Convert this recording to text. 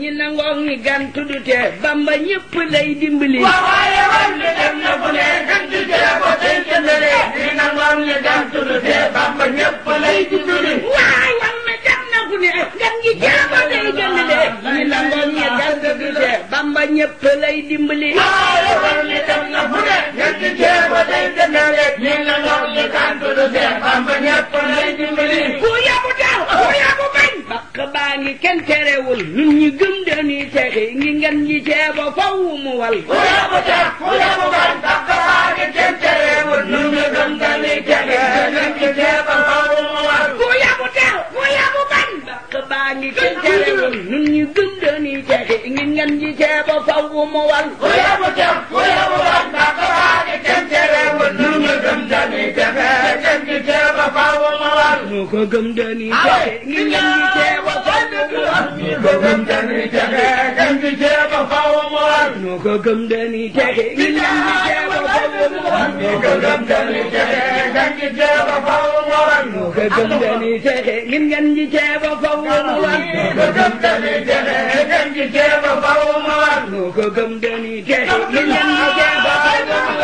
ñi nangoog ñi gantu du tee bamba ñëpp lay dimbali waaye war mi dem na fu ne gën ci jeebo tey jëndale ñi nangoom ñi gantu du tee bamba ñëpp lay dimbali waay war mi dem na fu ne gan gi jeebo day gëndale ñi nangoog ñi gantu du tee bamba ñëpp lay dimbali waaye war mi dem na fu ne gën ci jeebo tey jëndale ñi nangoom ñi gantu du tee bamba ñëpp lay dimbali ku yabu daw ku yabu bañ bakk baa ngi kenn terewul nun ñi gëm dañuy texi ngi ngan ji ceebo faw mu wal ku yabu tax ku yabu bañ bakk baa ngi kenn terewul nun ñu gëm dañuy texe gën ci jeebo faw mu war ku yabu daw ku yabu bañ bakk baa ngi kenn terewul nun ñi gëm dañuy texi ngi ngan ji ceebo faw mu wal ku yabu tax ku yabu bañ bakk baa ngi kenn terewul nun ñu gëm dañuy texe gën ci jeebo faw mu war nu ko gëm dañuy texi ngi ngan ji ceebo faw mu wal ñi ko gëm dañuy texe gën ci jeebo faw mu war nu ko gëm dañuy texi ngi ngan ji ceebo faw mu wal ñi ko gëm dañuy texe gën ci jeebo faw mu war nu ko gëm dañuy texi ngi ngan ji ceebo faw mu wal ñi ko gëm dañuy texe gën ci jeebo faw mu war nu ko gëm dañuy texi ngi ngan